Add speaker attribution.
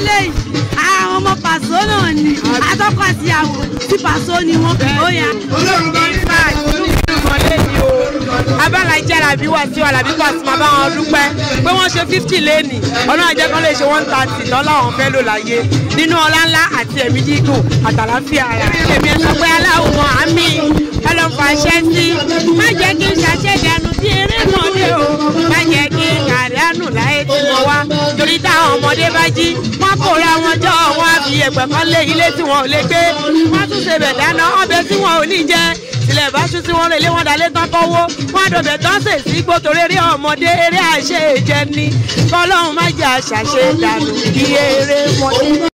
Speaker 1: lélẹ́yìí àwọn ọmọ pàṣọ náà ni atọ́kọ àti ìyàwó tí pàṣọ ni wọ́n ó yà.
Speaker 2: abala ìjẹ́ làbí wà sí ọ̀làbí Pasuma bá wọn dúpẹ́ pé wọ́n ṣe fifty lẹ́nì ọlọ́run àjẹ́ kan lè ṣe one thirty lọ́la àwọn fẹ́ lò láyé nínú ọlá ńlá àti ẹ̀mí gígùn àtàláfíà ara. èmi ẹ̀ sọ pé aláwọ̀ àmì ọlọ́fà ṣẹ́ sí má jẹ́ kí n ṣàṣẹ̀dànù sí eré mọ́lẹ̀ o má jẹ́ kí n kàdánù láyé tí mo wá torí táwọn ọmọdé bá jí wọ́n kóra wọn jọ wọn á fi ẹ̀pẹ̀ kan lé ilé tí wọn ò lè gbé wọ́n tún ṣe bẹ̀ dáná ọbẹ̀ tí wọn ò ní jẹ tilẹ̀ bá ṣú tí wọ́n lè lé wọn dalé tán kọ́wọ́ wọn àdọ̀bẹ̀ tán sè sí gbótó eré ọmọdé eré àṣẹ ìjẹni kọ́lọ́hún má jẹ́ àṣàṣe dànù kí eré mọ́lẹ̀.